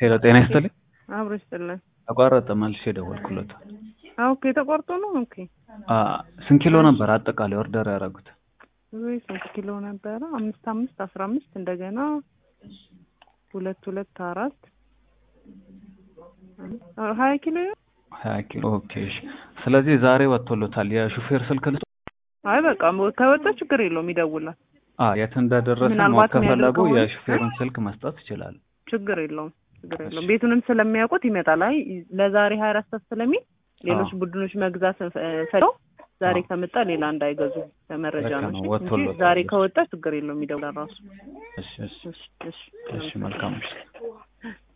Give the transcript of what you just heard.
ሄሎ ጤና ይስጥልኝ። አብሮ ይስጥልን። ተቋረጠ መልሼ ደወልኩለት። ኦኬ ተቆርጦ ነው። ኦኬ አ ስንት ኪሎ ነበር አጠቃላይ ኦርደር ያደረጉት? ወይ ስንት ኪሎ ነበረ? አምስት አምስት አስራ አምስት እንደገና ሁለት ሁለት አራት አ- ሀያ ኪሎ ይሆን? ሀያ ኪሎ ኦኬ። እሺ። ስለዚህ ዛሬ ወጥቶሎታል። የሹፌር ስልክ ልስጥ? አይ በቃ ከወጣ ችግር የለውም ይደውላል። አ የት እንደደረሰ ማወቅ ምናልባት ከፈለጉ የሚያደርግ ከሆነ- የሹፌሩን ስልክ መስጠት ይችላል። ችግር የለውም ችግር የለውም። ቤቱንም ስለሚያውቁት ይመጣል። አይ ለዛሬ ሀያ አራት ሰዓት ስለሚል ሌሎች አዎ። ቡድኖች መግዛት ፈልገው ዛሬ አዎ። ከመጣ ሌላ እንዳይገዙ ለመረጃ ልክ ነው ነው፣ እንጂ ወጥቶለታል። ዛሬ ከወጣ ችግር የለውም ይደውላል ራሱ። እሺ እሺ እሺ እሺ እሺ መልካም እሺ።